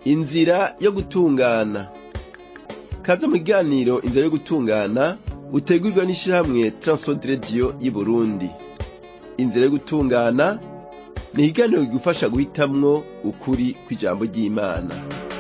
inzira yo gutungana kaze mu kiganiro inzira yo gutungana utegurirwa n'ishirahamwe Transworld Radio y'Uburundi inzira yo gutungana ni ikiganiro kigufasha guhitamwo ukuri kw'ijambo ry'Imana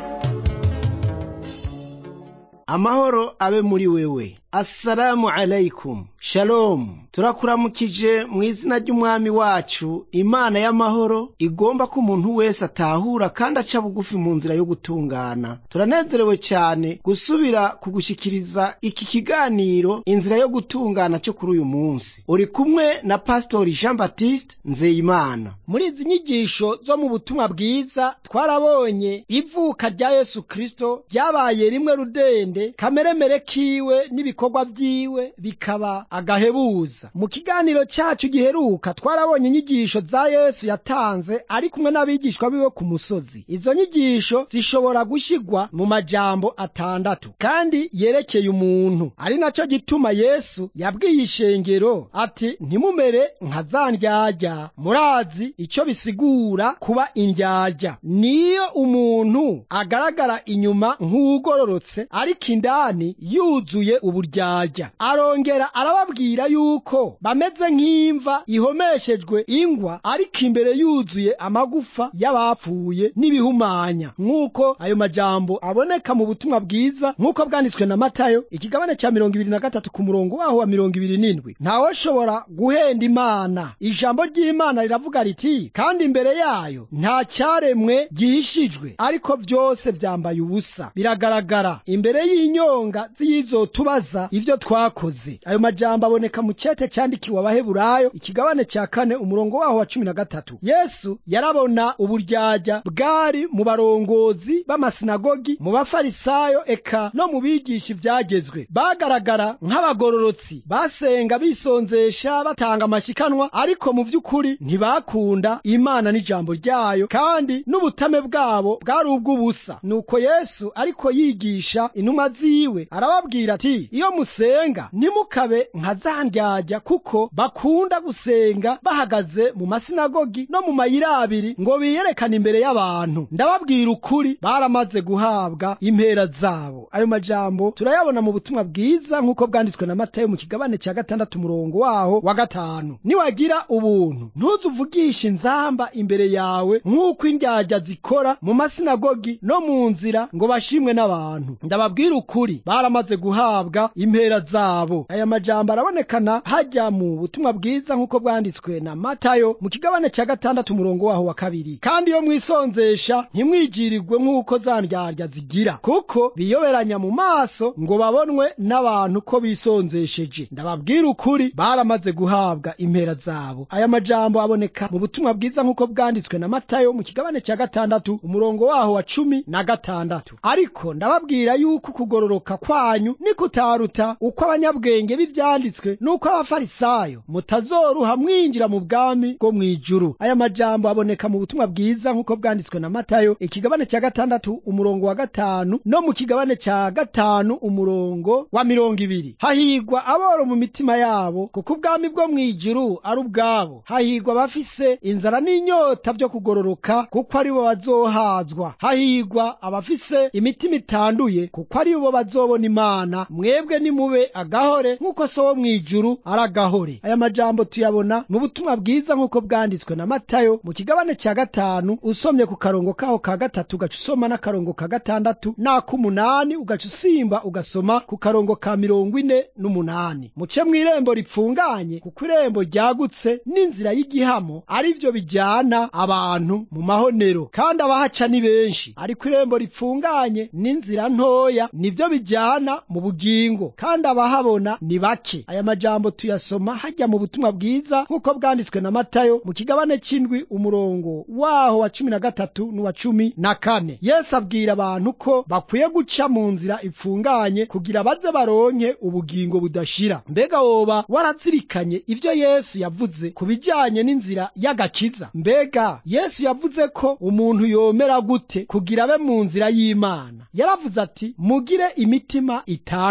amahoro abe muri wewe assalamu alaikum shalom turakuramukije mu izina ry'umwami wacu imana y'amahoro igomba ko umuntu wese atahura kandi aca bugufi mu nzira yo gutungana turanezerewe cyane gusubira kugushikiriza iki kiganiro inzira yo gutungana cyo kuri uyu munsi uri kumwe na pastori jean baptiste nzeyimana muri izi nyigisho zo mu butumwa bwiza twarabonye ivuka rya yesu kristo ryabaye rimwe rudende kameremere kiwe n'ibikorwa vyiwe bikaba agahebuza mu kiganiro cyacu giheruka twarabonye inyigisho za yesu yatanze ari kumwe n'abigishwa biwe ku musozi izo nyigisho zishobora gushyirwa mu majambo atandatu kandi yerekeye umuntu ari naco gituma yesu yabwiye ishengero ati ntimumere nka za ndyarya murazi ico bisigura kuba indyarya niyo umuntu agaragara inyuma nk'uwugororotse ariko indani yuzuye uburyarya arongera arababwira yuko bameze nk'imva ihomeshejwe ingwa ariko imbere yuzuye amagufa y'abapfuye n'ibihumanya nk'uko ayo majambo aboneka mu butumwa bwiza nk'uko bwanditswe na matayo ikigabane cya mirongo ibiri na gatatu ku murongo waho wa mirongo ibiri n'indwi ntawoshobora guhenda imana ijambo ry'imana riravuga riti kandi imbere yayo nta cyaremwe gihishijwe ariko byose byambaye ubusa biragaragara imbere y'inyonga z'iyizotubaza ivyo twakoze ayo majambo aboneka mu cete cyandikiwe abaheburayo ikigabane cya kane umurongo waho wa cumi na gatatu yesu yarabona uburyarya bwari mu barongozi b'amasinagogi mu bafarisayo eka no mu bigisha ivyagezwe bagaragara nk'abagororotsi basenga bisonzesha batanga amashikanwa ariko mu vy'ukuri ntibakunda imana n'ijambo ryayo kandi n'ubutame bwabo bwari ubw'ubusa nuko yesu ariko yigisha intumwa ziwe arababwira ati iyo musenga ntimukabe nka za ndyarya kuko bakunda gusenga bahagaze mu masinagogi no mu mayira abiri ngo biyerekane imbere y'abantu ndababwira ukuri baramaze guhabwa impera zabo ayo majambo turayabona mu butumwa bwiza nk'uko bwanditswe na matayo mu kigabane cya gatandatu umurongo waho wa gatanu niwagira ubuntu ntuzuvugishe inzamba imbere yawe nk'uko indyarya zikora mu masinagogi no mu nzira ngo bashimwe n'abantu ndababwira ukuri baramaze guhabwa impera zabo aya majambo arabonekana hajya mu butumwa bwiza nk'uko bwanditswe na matayo mu kigabane cya gatandatu umurongo waho wa kabiri kandi iyo mwisonzesha ntimwigirirwe nk'uko za ndyarya zigira kuko biyoberanya mu maso ngo babonwe n'abantu ko bisonzesheje ndababwira ukuri baramaze guhabwa impera zabo aya majambo aboneka mu butumwa bwiza nk'uko bwanditswe na matayo mu kigabane cya gatandatu umurongo waho wa cumi na gatandatu ariko ndababwira yuko kugororoka kwanyu ni kutaruta uko abanyabwenge b'ivyanditswe n'uko abafarisayo mutazoruha mwinjira mu bwami bwo mw'ijuru aya majambo aboneka mu butumwa bwiza nk'uko bwanditswe na matayo ikigabane cya gatandatu umurongo wa gatanu no mu kigabane cya gatanu umurongo wa mirongo ibiri hahigwa aboro mu mitima yabo kuko ubwami bwo mw'ijuru ari ubwabo hahigwa abafise inzara n'inyota vyo kugororoka kuko ari bo bazohazwa hahigwa abafise imitima itanduye kuko ari bo bazobona imana mwebwe nimube agahore nk'uko so wo mw'ijuru ari agahore aya majambo tuyabona mu butumwa bwiza nk'uko bwanditswe na matayo mu kigabane cya gatanu usomye ku karongo kaho ka gatatu ugaca usoma n'akarongo ka gatandatu n'ak'umunani ugaca usimba ugasoma ku karongo ka mirongo ine n'umunani muce mw'irembo ripfunganye kuko irembo ryagutse n'inzira y'igihamo ari vyo bijyana abantu mu mahonero kandi abahaca ni benshi ariko irembo ripfunganye n'inzira ntoya nivyo bijyana mu bugingo kandi abahabona ni bake aya majambo tuyasoma hajya mu butumwa bwiza nk'uko bwanditswe na matayo mu kigabane c'indwi umurongo waho wa cumi na gatatu n'uwa cumi na kane yesu abwira abantu ko bakwiye guca mu nzira ipfunganye kugira baze baronke ubugingo budashira mbega woba warazirikanye ivyo yesu yavuze ku bijanye n'inzira y'agakiza mbega yesu yavuze ko umuntu yomera gute kugira abe mu nzira y'imana yaravuze ati mugire imitima itanduye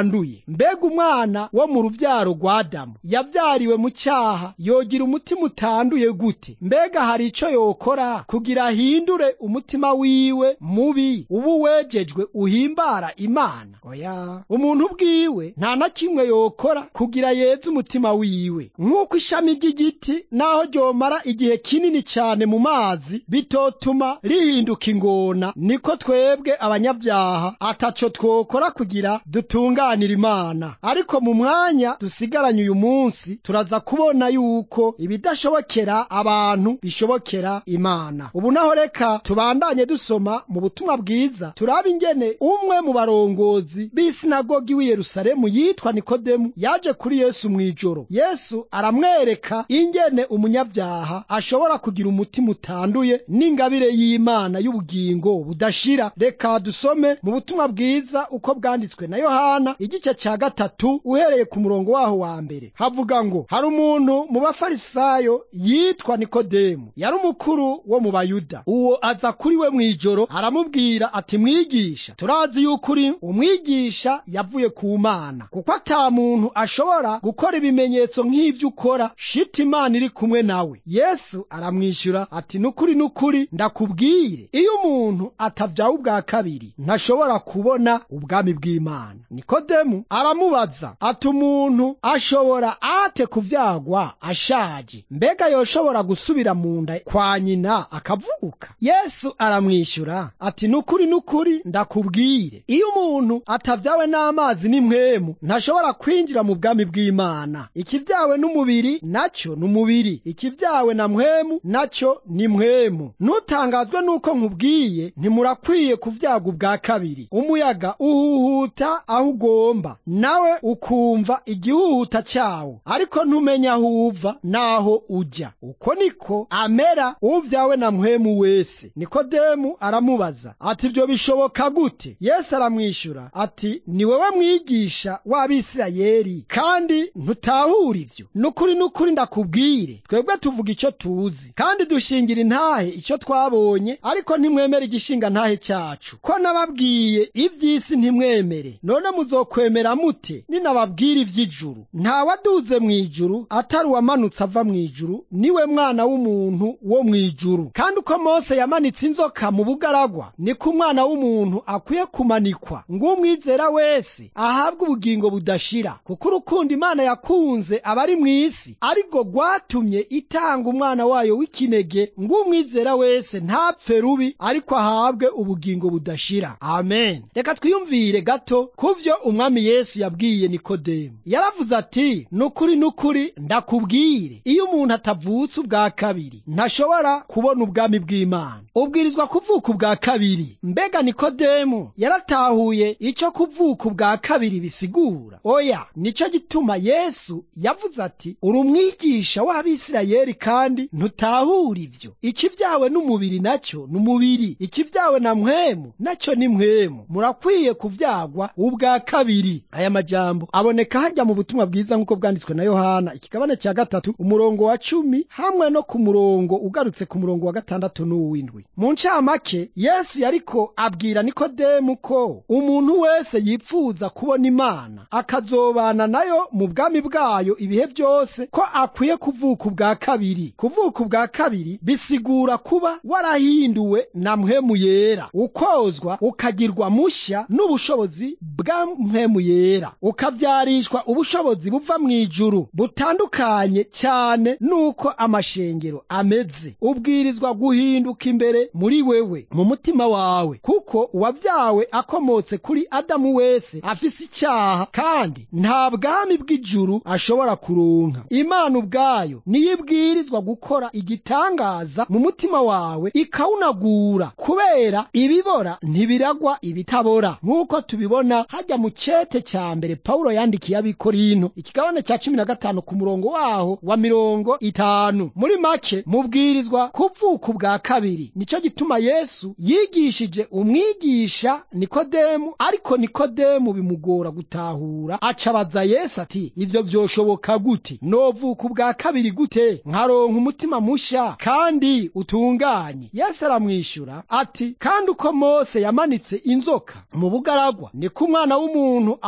mbega umwana wo mu ruvyaro rwa adamu yavyariwe mu cyaha yogira umutima utanduye gute mbega hari ico yokora kugira ahindure umutima wiwe mubi ubu wejejwe uhimbara imana oya umuntu bwiwe nta na kimwe yokora kugira yeze umutima wiwe nk'uko ishami ry'igiti naho ryomara igihe kinini cyane mu mazi bitotuma rihinduka ingona niko twebwe abanyabyaha ataco twokora kugira dutunganire imana ariko mu mwanya dusigaranye uyu munsi turaza kubona yuko ibidashobokera abantu bishobokera imana ubu naho reka tubandanye dusoma mu butumwa bwiza turaba ingene umwe mu barongozi b'isinagogi w'i yerusalemu yitwa nikodemu yaje kuri yesu mu ijoro yesu aramwereka ingene umunyabyaha ashobora kugira umutima utanduye n'ingabire y'imana y'ubugingo budashira reka dusome mu butumwa bwiza uko bwanditswe na yohana igice cya gatatu uhereye ku murongo waho wa mbere havuga ngo hari umuntu mu bafarisayo yitwa nikodemu yari umukuru wo mu bayuda uwo aza kuri we mu ijoro aramubwira ati mwigisha turazi yuko uri umwigisha yavuye ku mana kuko ata muntu ashobora gukora ibimenyetso nk'ibyo ukora shita imana iri kumwe nawe yesu aramwishyura ati nukuri nukuri ndakubwire iyo umuntu atavyawe ubwa kabiri ntashobora kubona ubwami bw'imana nikodemu aramubaza ati umuntu ashobora ate kuvyagwa ashaje mbega yoshobora gusubira mu nda kwa nyina akavuka yesu aramwishyura ati nukuri nukuri ndakubwire iyo umuntu atavyawe n'amazi n'impwemu ntashobora kwinjira mu bwami bw'imana ikivyawe n'umubiri nacyo ni umubiri ikivyawe na mpwemu nacyo ni mpwemu ntutangazwe n'uko nkubwiye ntimurakwiye kuvyaga ubwa kabiri umuyaga uhuhuta aho ugomba nawe ukumva igihuhuta cyawo ariko ntumenya aho uva n'aho ujya uko niko amera uvyawe na mpwemu wese nikodemu aramubaza ati ibyo bishoboka gute yesu aramwishyura ati ni wewe mwigisha w'abisirayeli kandi ntutahura ibyo nukuri nukuri ndakubwire twebwe tuvuga icyo tuzi kandi dushingira intahe icyo twabonye ariko ntimwemere igishinga ntahe cyacu ko nababwiye iby'isi ntimwemere none muzokwemera mute ninababwira iby'ijuru nta waduze mu ijuru atari uwamanutse ava mu ijuru niwe mwana w'umuntu wo mu ijuru kandi uko mose yamanitse inzoka mu bugaragwa niko umwana w'umuntu akwiye kumanikwa ngo umwizera wese ahabwe ubugingo budashira kuko urukundo imana yakunze abari mu isi ariko rwatumye itanga umwana wayo w'ikinege ngo umwizera wese ntapfe rubi ariko ahabwe ubugingo budashira amen reka twiyumvire gato ku byo umwami yesu yabwiye nikodemu yaravuze ati nukuri nukuri ndakubwire iyo umuntu atavutse ubwa kabiri ntashobora kubona ubwami bw'imana ubwirizwa kuvuka ubwa kabiri mbega nikodemu yaratahuye icyo kuvuka ubwa kabiri bisigura oya nicyo gituma yesu yavuze ati uri umwigisha w'abisirayeli kandi ntutahura ibyo ikibyawe n'umubiri nacyo ni umubiri ikibyawe na mpwemu nacyo ni mpwemu murakwiye kubyagwa ubwa kabiri aya majambo aboneka hajya mu butumwa bwiza nk'uko bwanditswe na yohana ikigabane cya gatatu umurongo wa cumi hamwe no ku murongo ugarutse ku murongo wa gatandatu n'uw'indwi mu ncamake yesu yariko abwira nikodemu ko umuntu wese yipfuza kubona imana akazobana nayo mu bwami bwayo ibihe byose ko akwiye kuvuka ubwa kabiri kuvuka ubwa kabiri bisigura kuba warahinduwe na mpwemu yera ukozwa ukagirwa mushya n'ubushobozi bwa mpwemu yera ukabyarishwa ubushobozi buva mu ijuru butandukanye cyane n'uko amashengero ameze ubwirizwa guhinduka imbere muri wewe mu mutima wawe kuko uwabyawe akomotse kuri adamu wese afise icyaha kandi nta bwami bw'ijuru ashobora kuronka imana ubwayo niyo ibwirizwa gukora igitangaza mu mutima wawe ikawunagura kubera ibibora ntibiragwa ibitabora nk'uko tubibona hajya mu cete cya mbere pawulo yandikiye abikorino ikigabane cya cumi na gatanu ku murongo waho wa mirongo itanu muri make mubwirizwa kuvuka ubwa kabiri nicyo gituma yesu yigishije umwigisha nikodemu ariko nikodemu bimugora gutahura acabaza yesu ati ibyo byoshoboka gute novuka ubwa kabiri gute nkaronka umutima mushya kandi utunganye yesu aramwishyura ati kandi uko mose yamanitse inzoka mu bugaragwa niko umwana w'umuntu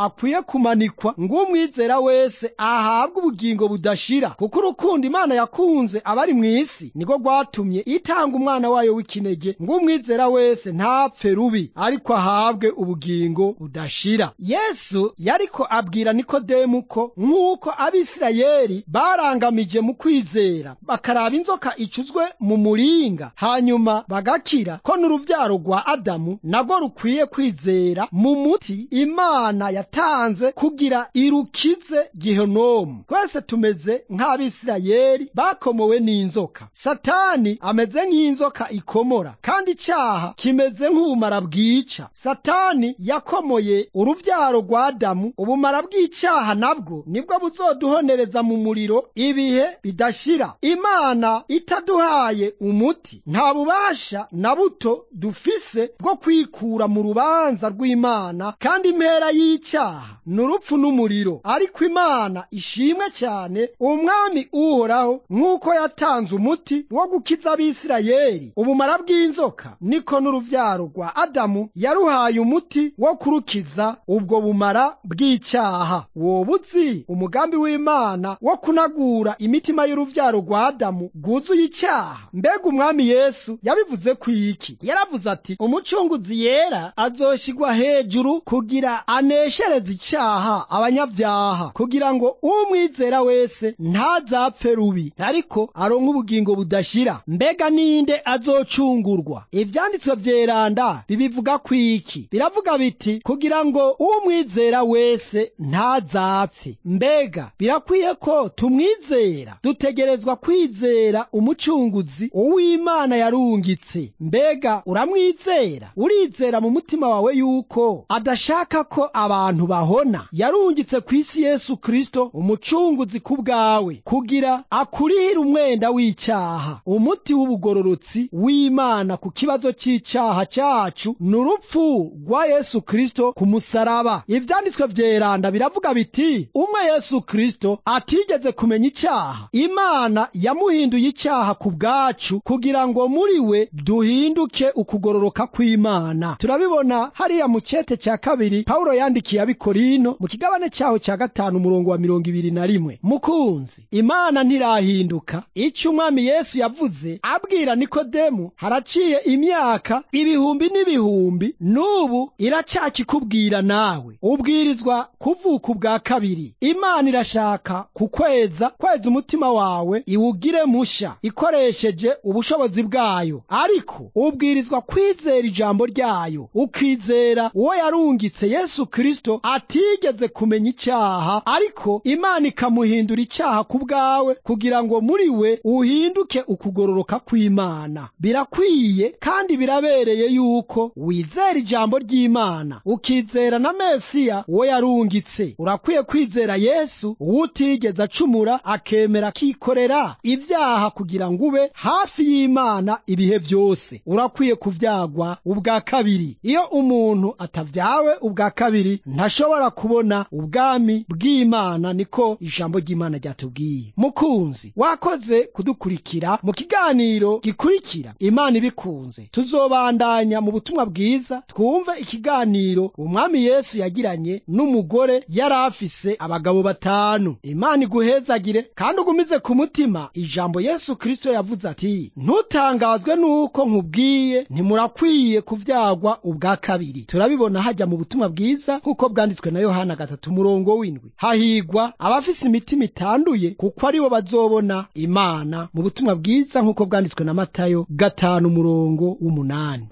akwiye kumanikwa ngo umwizera wese ahabwe ubugingo budashira kuko urukundo imana yakunze abari mu isi niko rwatumye itanga umwana wayo w'ikinege ngo umwizera wese ntapfe rubi ariko ahabwe ubugingo budashira yesu yariko abwira nikodemu ko nk'uko abisirayeli barangamije mu kwizera bakaraba inzoka icuzwe mu muringa hanyuma bagakira ko n'uruvyaro rwa adamu nagwo rukwiye kwizera mu muti imana yatanze kugira irukize gihenomu twese tumeze nk'abisirayeli bakomowe n'inzoka satani ameze nk'inzoka ikomora kandi icyaha kimeze nk'ubumara bwica satani yakomoye uruvyaro rwa adamu ubumara bw'icyaha nabwo nibwo buzoduhonereza mu muriro ibihe bidashira imana itaduhaye umuti nta bubasha na buto dufise bwo kwikura mu rubanza rw'imana kandi impera y'icyaha ni urupfu n'umuriro ariko imana ishimwe cyane umwami uhoraho nk'uko yatanze umuti wo gukiza abisirayeli ubumara bw'inzoka niko n'uruvyaro rwa adamu yaruhaye umuti wo kurukiza ubwo bumara bw'icyaha woba uzi umugambi w'imana wo kunagura imitima y'uruvyaro rwa adamu rwuzuye icyaha mbega umwami yesu yabivuze ku iki yaravuze ati umucunguzi yera azoshigwa hejuru kugira aneshereze icyaha abanyabyaha kugira ngo umwizera wese ntazapfe rubi ariko aronke ubugingo budashira mbega ninde azocungurwa ivyanditswe vyeranda bibivuga ku iki biravuga biti kugira ngo umwizera wese ntazapfe mbega birakwiye ko tumwizera dutegerezwa kwizera umucunguzi uw'imana yarungitse mbega uramwizera urizera mu mutima wawe yuko adashaka ko abantu bahona yarungitse ku isi yesu kristo umucunguzi ku bwawe kugira akurihire umwenda w'icyaha umuti w'ubugororotsi w'imana ku kibazo cy'icyaha cyacu ni urupfu rwa yesu kristo ku musaraba ivyanditswe vyeranda biravuga biti umwe yesu kristo atigeze kumenya icyaha imana yamuhinduye icyaha ku bwacu kugira ngo muri we duhinduke ukugororoka kw'imana turabibona hariya mu cete cya kabiri pawulo yandikiye abikorino mu kigabane cyaho cya gatanu umurongo wa mirongo ibiri na rimwe mukunzi imana ntirahinduka icyo umwami yesu yavuze abwira nikodemu haraciye imyaka ibihumbi n'ibihumbi n'ubu iracyakikubwira nawe ubwirizwa kuvuka ubwa kabiri imana irashaka kukweza kweza umutima wawe iwugire musha ikoresheje ubushobozi bwayo ariko ubwirizwa kwizera ijambo ryayo ukizera uwo yarungitse yesu kristo atigeze kumenya icyaha ariko imana ikamuhindura icyaha ku bwawe kugira ngo muri we uhinduke ukugororoka kw'imana birakwiye kandi birabereye yuko wizera ijambo ry'imana ukizera na mesiya uwo yarungitse urakwiye kwizera yesu uwo utigeze acumura akemera akikorera ibyaha kugira ngo ube hafi y'imana ibihe byose urakwiye kuvyagwa ubwa kabiri iyo umuntu atavyawe ubwa kabiri ntashobora kubona ubwami bw'imana niko ijambo ry'imana ryatubwiye mukunzi wakoze kudukurikira mu kiganiro gikurikira imana ibikunze tuzobandanya mu butumwa bwiza twumve ikiganiro umwami yesu yagiranye n'umugore yari afise abagabo batanu imana iguhezagire kandi ugumize ku mutima ijambo yesu kristo yavuze ati ntutangazwe n'uko nkubwiye ntimurakwiye kuvyagwa ubwa kabiri turabibona hajya mu butumwa bwiza nk'uko bwanditswe na yohana gatatu umurongo w'indwi hahigwa abafise imitima itanduye kuko aribo bazobona imana mu butumwa bwiza nk'uko bwanditswe na matayo gatanu umurongo w'umunani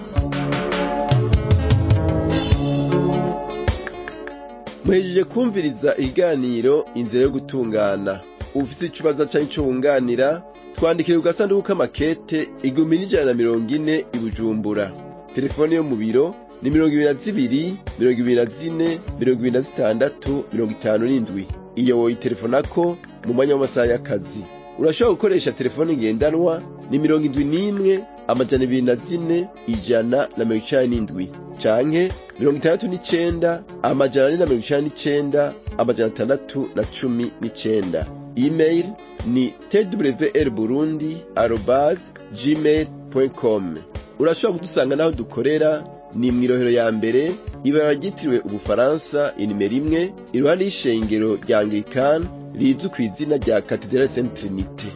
muhejeje kumviriza ikiganiro inzira yo gutungana ufite ikibazo cyangwa icyo wunganira twandikire ku gasanduku k'amakete igihumbi n'ijana na mirongo ine i bujumbura telefone yo mu biro ni mirongo ibiri na zibiri mirongo ibiri na zine mirongo ibiri na zitandatu mirongo itanu n'indwi iyo woyitelefonako mu mwanya w'amasaha y'akazi urashobora gukoresha telefone ngendanwa ni mirongo indwi n'imwe amajana ibiri na zine ijana na mirongo icani n'indwi canke mirongo itandatu n'icenda amajana ane na mirongo icani n'icenda amajana atandatu na cumi n'icenda email ni twr burundi arobas gmail com urashobora kudusanga n'aho dukorera ni mw'irohero ya mbere ibara ryitiriwe ubufaransa inimero imwe iruhande y'ishengero rya anglikani rizwi ku izina rya katedrale saint trinite